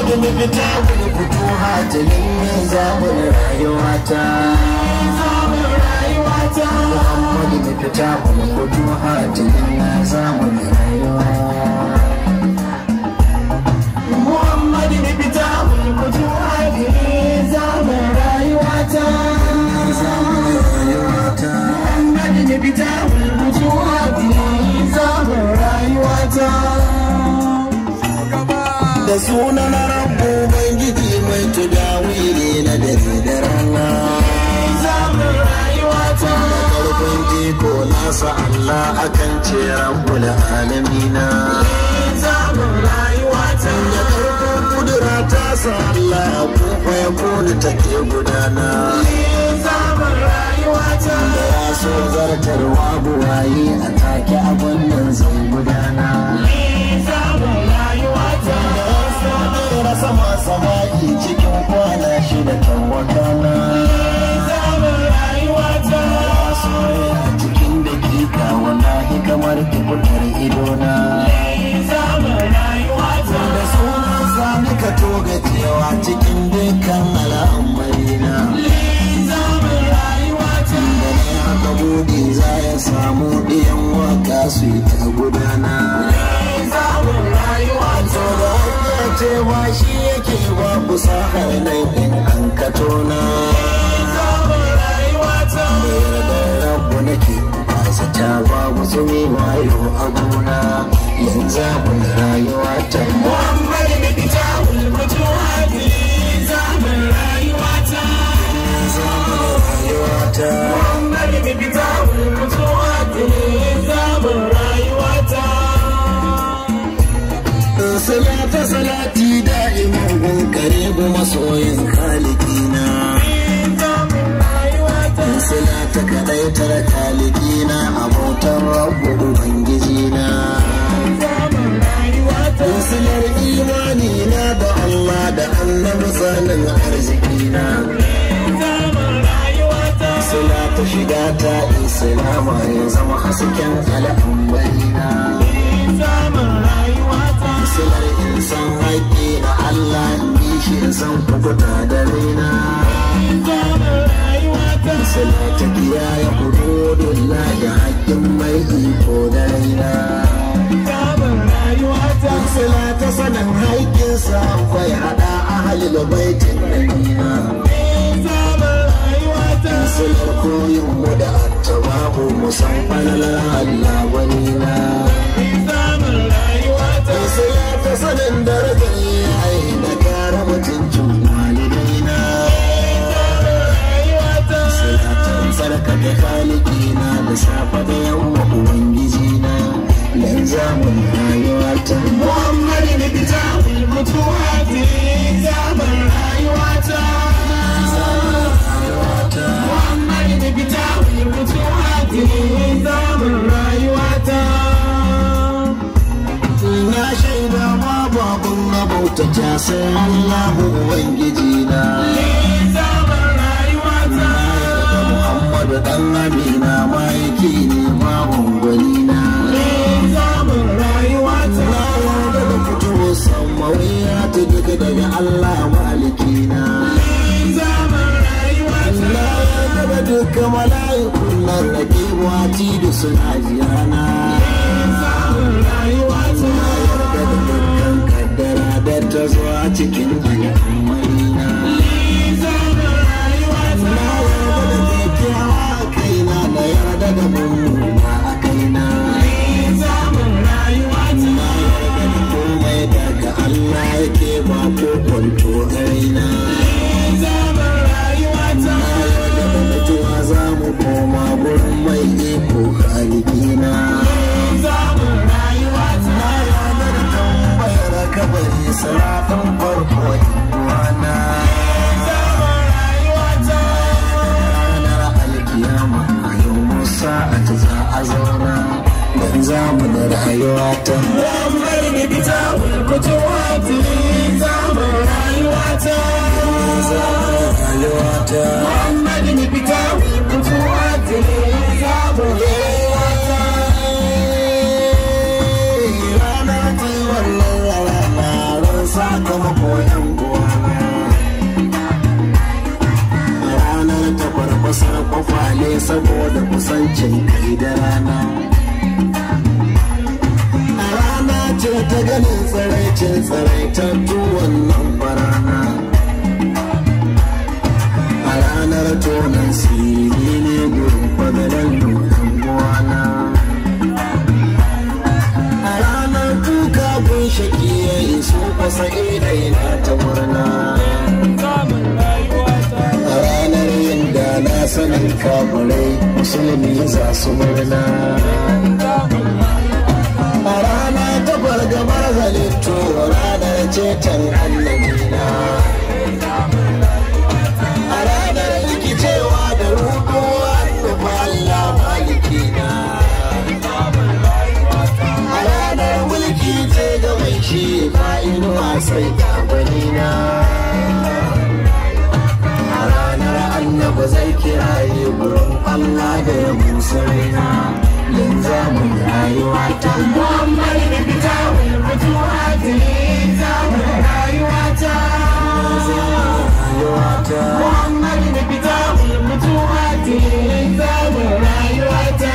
Muhammadu mu fita wani fito hatilin ne zamun rayuwata Muhammadu mu fita wani fito hatilin ne zamun rayuwa Muhammadu mu fita wani fito hatilin zamun rayuwata Zamun rayuwata Muhammadu mu fita wani fito hatilin zamun rayuwata da sunan rabu ubangiji mai tudawiri na dare da rana zamun rayuwa ta da karfin iko nasa Allah akan ce rabbul alamina zamun rayuwa ta da karfin kudura ta sa Allah ko ya kone take gudana zamun rayuwa ta da ya so zartarwa buwaye a take abin nan zai gudana zamun rayuwa ta na sama samaki cikin kwana shida kan wakana zaman rayuwa ta soyayya cikin dakika wallahi kamar kibutar idona zaman rayuwa ta da sunan sani ka toga cewa cikin dukkan al'amarina zaman rayuwa ta da ne aka bude za ya samu ɗiyan waka su yi ta gudana zaman rayuwa ta da cewa shi yake ba ku sahar nan in an kato na bayar da rabu nake ba zata ba musu mai wayo abuna yanzu abun rayuwa ta Muhammad da fita ulmutu hadi zaman rayuwa ta zaman rayuwa ta Muhammad da fita ulmutu hadi zaman rayuwa ta salata salati da'iman gun karibu masoyin kalikina salata kadai tara kalikina abotan rabu ubangijina silar imani na da Allah da annabi sanin arzikina salata shiga ta islama ya zama hasken al'ambarina silar insan haƙƙi na Allah bi shi insan kukuta da raina. Sila ta kiyaye hududun da haƙƙin mai iko da raina. Sila ta sanin haƙƙinsa kwai haɗa a halil baitin nabina. Silar koyin mu da attabahu musan falalar Allah wani na. sai ta sanin darajar yayi da kara mutuncin walidaina salatan tsarkake halikina da safa da yamma ubangijina dan zamun rayuwa ta muhammadu da fita mutuwa ta zaman rayuwa ta muhammadu da fita mutuwa ta zaman rayuwa ta na shaida ma babun na bautata sai Allahu Ubangiji na. Na yarda Muhammadu dan Amina ma'aiki ne babun gwani na. Na yarda da fito samawiya ta duka daga Allah maliki na. Na yarda da duka mala'ikun nan da ke wati da suna jirana. ta zuwa cikin al'ammarina. Na yarda da kyakkyawa a kaina na yarda da mummuna a kaina. Na yarda da komai daga Allah yake ba ko kwanto a raina. Na yarda da mutuwa za mu koma gurin mai iko halikina. kabari salafin farko wana ranar alkiyama a yau musa a ta za a zauna don zamu da rayuwa ta Muhammad ne fita wulkutu wata zamun rayuwa ta rayuwa ta Muhammad ne fita wulkutu wata zamun rayuwa ta ranar ta wannan ranar sakamako yan ne saboda kusancin kai da rana a rana ce ta ganin tsiraicin tsiraitattu wannan barana a ranar tonan siri ne gurin fadalar nukan buwana a ranar kuka gun shaki ya yi su kwasa idai na ta murna a ranar yin da na sanin kamurai musulmi za su murna a rana ta fargabar halittu ranar ceton annabina a ranar rikicewa da rukuwa da Allah malikina a ranar mulki ce ga mai shi fa'inuwa sai gabanina a ranar annabi zai kiraye gurin Allah da ya musa raina linzamin rayuwa ta Muhammad da fita wani mutuwa ta linzamin rayuwa ta. rayuwa ta Muhammad da fita wani mutuwa ta linzamin rayuwa ta.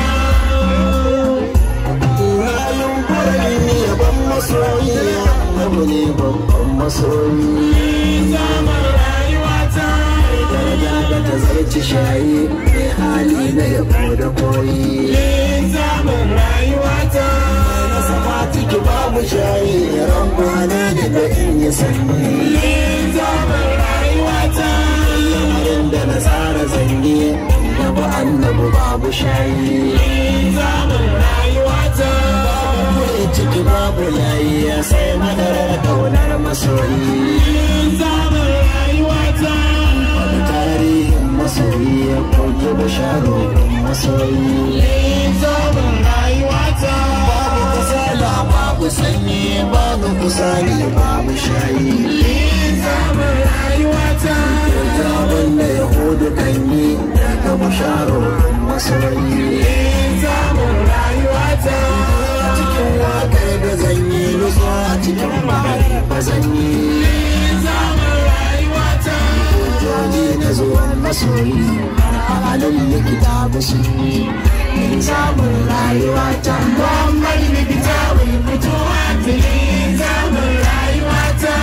rayun kwarai ne ban masoyi annabi ne babban masoyi Linzamin rayuwa ta. daraja da ta zarci shayi mai hali na yabo da koyi Linzamin rayuwa ta. na sama ciki babu shayi ran kwana da da in yi sanyi Linzamin rayuwa ta. lamarin da na tsara zange da ba annabi babu shayi Linzamin rayuwa ta. mai ciki babu layi ya sai madarar kaunar masoyi Linzamin rayuwa ta. wani tarihin masoyi ya koke basharorin masoyi Linzamin rayuwa ta. babu kasala babu sanyi babu kusani babu shayi Linzamin rayuwa ta. Zaben da Yahudu kan yi daga basharorin masoyi Linzamin rayuwa ta. cikin wakar da zan yi nutsuwa a cikin bahari ba zan yi Linzamin rayuwa ta. hujjoji na zuwan masoyi har a halin likita ba su yi Linzamin rayuwa ta. Muhammad da fita wani mutuwa ta. Linzamin rayuwa ta.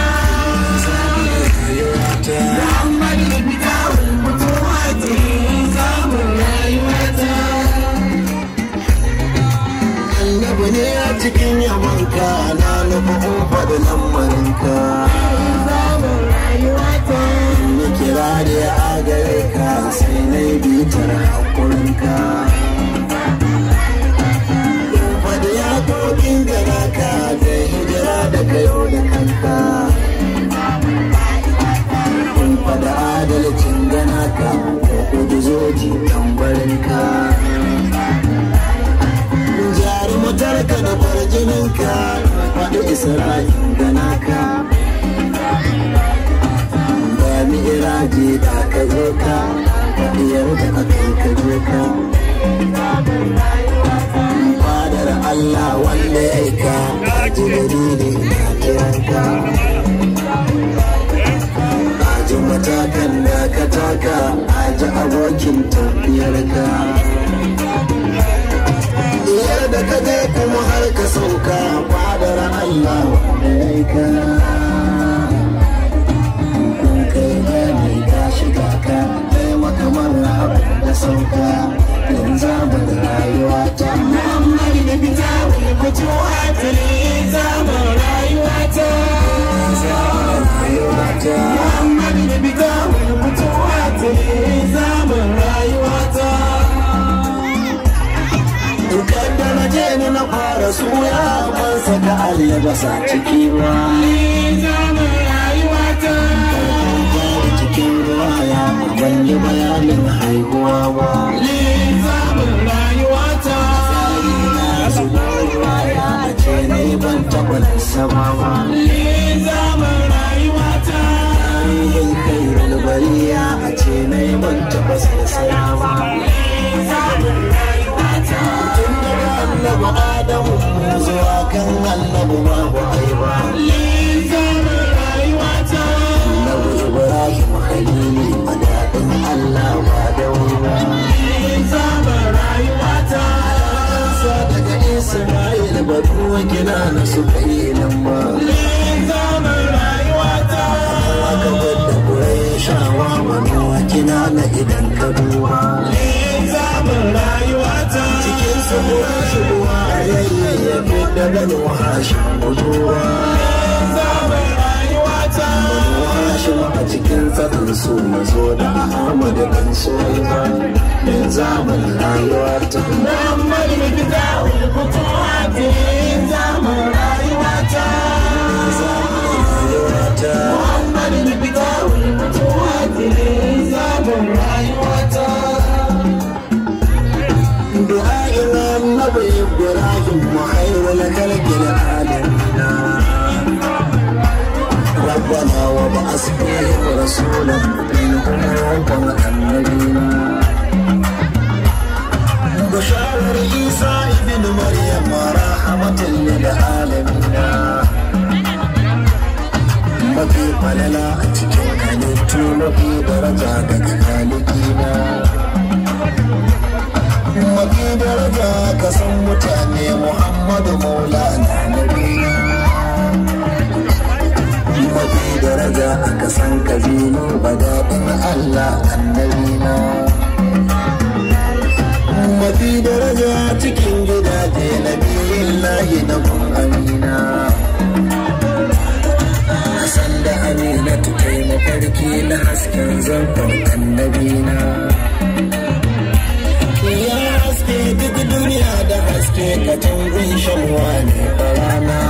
Muhammad da fita wani mutuwa ta. Linzamin rayuwa ta. annabi ne a cikin yamanka na nufa ufa da lamarinka Linzamin rayuwa ta. na kira da ya agare ka sai na yi bitar haƙurinka Fada ya kokin gana ka da hijira da kayo da kanka Kun fada adalcin gana ka ko kudu zoji tambarinka Jarumatarka da farjininka faɗi isra'in gana ka Ba mi iraji da ka zo ka faɗiyar da aka yi ka zo ka fadar Allah wanda ya aika ji dalili na kiranka aji matakan da ka taka aji abokin tafiyarka Diyar da ka je kuma har ka sauka fadar Allah wanda ya aika kun kai gani ka shiga ka kai makamar abin da sauka yanzu mu da rayuwa ta Muhammad da fita wani mutuwa ta. Linzamin rayuwa ta. rayuwa ta Muhammad da fita wani mutuwa ta. Linzamin rayuwa ta. in kadda na je ni na fara suya ban saka albasa ciki ba Linzamin rayuwa ta. jari cikin ruwa ya ban yi bayanin haihuwa ba Linzamin rayuwa ta. na zuba ruwa ya ce ne ban taɓa sama ba Linzamin rayuwa ta. tarihin kai bariya a ce ne ban taɓa sassaya ba Linzamin rayuwa ta. tun daga annabi adamu zuwa kan annabi babu aiba Linzamin rayuwa ta. annabi ibrahim khalili a daɗin allah ba da wuri ba bano hashim buduwa zaman rayuwata bano hashim a cikin tsakin su na zo da ahmad dan soyuwa dan zaman rayuwa ta Muhammad Bikita Wilkutu Hati zaman rayuwata rayuwa ta Muhammad Bikita Wilkutu Hati zaman rayuwata دعاء النبي إبراهيم وخير لك العالمين ربنا وابعث فيهم رسولا منهم يوم النبينا بشار عيسى ابن مريم رحمة للعالمين mafi falala a cikin halittu mafi daraja daga halikina mafi daraja ka san mutane muhammadu maulana nabina mafi daraja aka san kabilu daɗin allah annabina mafi daraja cikin gidaje na biyun lahi na kun amina san da aminatu kai mafarki na hasken zangon annabina ya haske duk duniya da haske ka tangun shanwa ne rana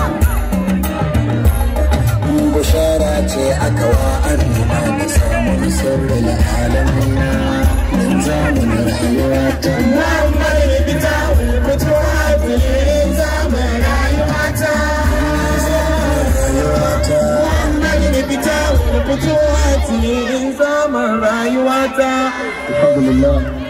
bushara ce aka wa amina da samun sirrin alamina don zamun rayuwa ta Muhammad Bikita Wilkutu Hati zaman rayuwata rayuwa ta Muhammad Bikita Wilkutu Hati zaman rayuwata alhamdulillah